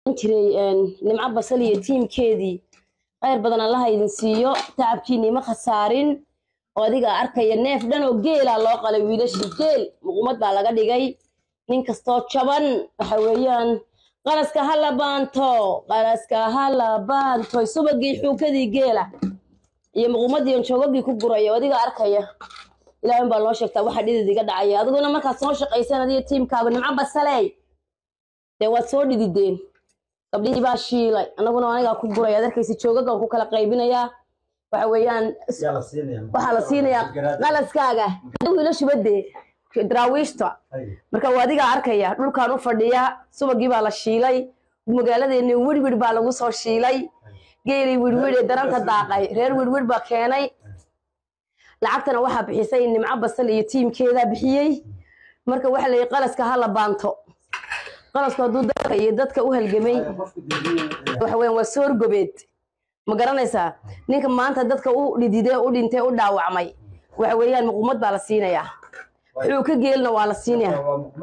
jiray nimco basal iyo tiimkeedii khayr badan allaha idin siiyo tacabkiinii ma khasaarin oo adiga arkaya neef dhan oo geela loo qalay wiilashii geel muqumad baa laga dhigay nin kastoo jaban waxa weeyaan qalaska ha la baanto qalaska ha la baanto subagii xuukadii geela iyo muqumadii on joogagii ku guraya oo adiga arkaya ilaahin baa loo sheegtaa waxa dhidid iga dhacaya adiguna markaad soo shaqaysan adiga tiimkaaga nimco basaley dee waad soo dhidideen gabdhihii baa shiilay anaguna anigaa ku guray ad arkaysa joogagan ku kala qaybinayaa waxa weeyaan waxaa la siinayaa qalaskaaga wiilashuba dee daraawiishta marka waa adigaa arkaya dhulkaan u fadhiya subagii baa la shiilay magaaladeeni wirwir baa lagu soo shiilay geelii wirwir ee daranta daaqay reer wirwir baa keenay lacagtana waxaa bixisay nimco basal iyo tiimkeedaa bixiyey marka waxa layihi qalaska ha la baanto qalasku hadduu dadka iyo dadka u halgamay waxa weyan waa soorgobeed ma garanaysaa ninka maanta dadka u dhidide u dhintay u dhaawacmay waxa weeyaan muqumad baa la siinayaa wuxuu ka geelna waa la siinayaa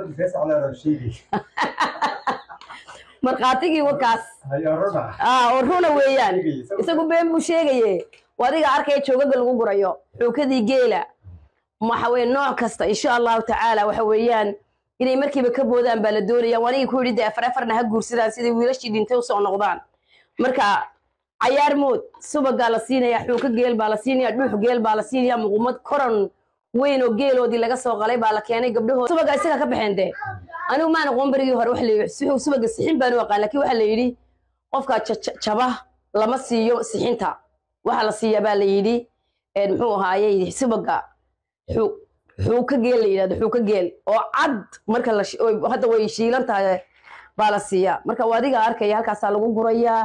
markhaatigii wakaas oo runa weeyaan isagu been buu sheegaye waa adiga arkaya joogaga lagu gurayo xuukadii geela waxa weye nooc kasta insha allahu tacaala waxa weeyaan inay markiiba ka boodaan baa la doonaya wanigii ku yidhi dee afar afarna ha guursadaan siday wiilashii dhintay usoo noqdaan marka cayaar mood subagaa la siinaya xuuka geel baa la siinaya dhuux geel baa la siinaya muqumad koran weyn oo geeloodii laga soo qalay baa la keenay gabdhahood subaga isaga ka baxeen dee anigu maan aqoon berigii hore waxa la yidhi subaga sixin baan u aqaan laakiin waxaa la yidhi qofka jaba lama siiyo sixinta waxaa la siiyaa baa la yidhi muxuu ahaaye subaga xuuka geel la yidhahdo xuuka geel oo cad marka hadda way shiilan tahay baa la siiyaa marka waa adiga arkaya halkaasaa lagu gurayaa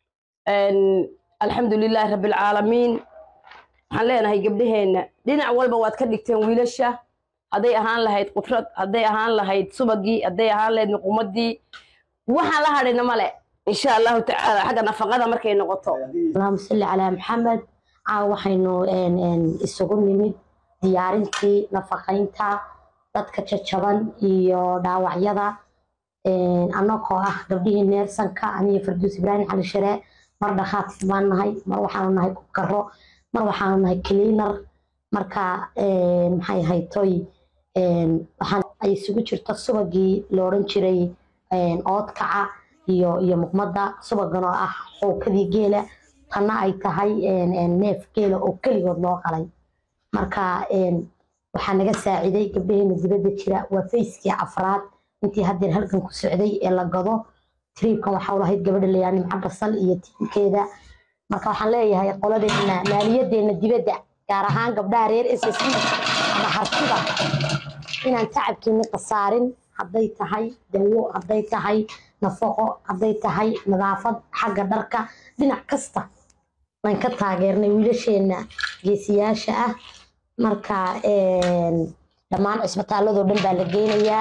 alxamdu lilaahi rabbilcaalamiin waxaan leenahay gabdhaheenna dhinac walba waad ka dhigteen wiilasha hadday ahaan lahayd qudrad hadday ahaan lahayd subagii hadday ahaan lahayd muqumadii waxaan la hadhina male insha allahu tacaala xagga nafaqada markay noqoto allahuma salli calaa maxamed caawa waxaynu isugu nimid diyaarintii nafaqaynta dadka jajaban iyo dhaawacyada annagoo ah gabdhihii neersanka aniyo farduus ibraahim cali sharee mar dhakhaatiir baan nahay mar waxaanu nahay kubkaro mar waxaanu nahay cleaner marka maxay haytoy waxaan ay isugu jirto subagii la odhan jiray oodkaca iyo iyo muqmadda subagan oo ah xookadii geela tanna ay tahay neef geela oo keligood loo qalay marka waxaa naga saaciday gabdhaheena dibadda jira waa fayskii afraad intii haddeer halkan ku socday ee la gado triibkan waxaa u lahayd gabadha layaa nimco basal iyo tiimkeeda marka waxaan leeyahay qoladeena maaliyadeena dibadda gaar ahaan gabdhaha reer s s ama hartida inaan tacabkeeni khasaarin hadday tahay dawo hadday tahay nafaqo hadday tahay nadaafad xagga dharka dhinac kasta waan ka taageernay wiilasheena geesiyaasha ah marka dhammaan cisbitaaladoo dhan baa la geynayaa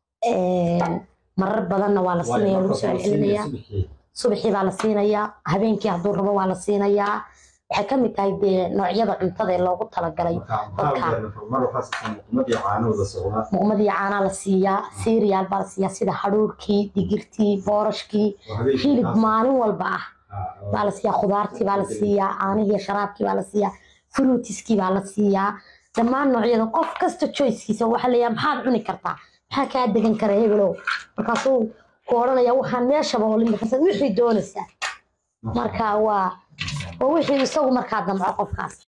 marar badanna waa la siinaya lagu soo celcelinayaa subaxii baa la siinayaa habeenkii hadduu rabo waa la siinayaa waxay ka mid tahay dee noocyada cuntada ee loogu talagalay dadka muqmadii caanaa la siiyaa siiriyaal baa la siiyaa sida hadhuurkii digirtii boorashkii hilib maalin walba ah baa la siiyaa khudaartii baa la siiyaa caanihii sharaabkii baa la siiyaa fruutiskii baa la siiyaa dhammaan noocyada qof kasta choicekiisa waxaa leeyahay maxaad cuni kartaa maxaa kaa degan kara hebelow markaasuu ku odhanaya waxaan meeshaba oo limikasan wixii doonaysaa marka waa waa wixii isagu markaa damco qofkaas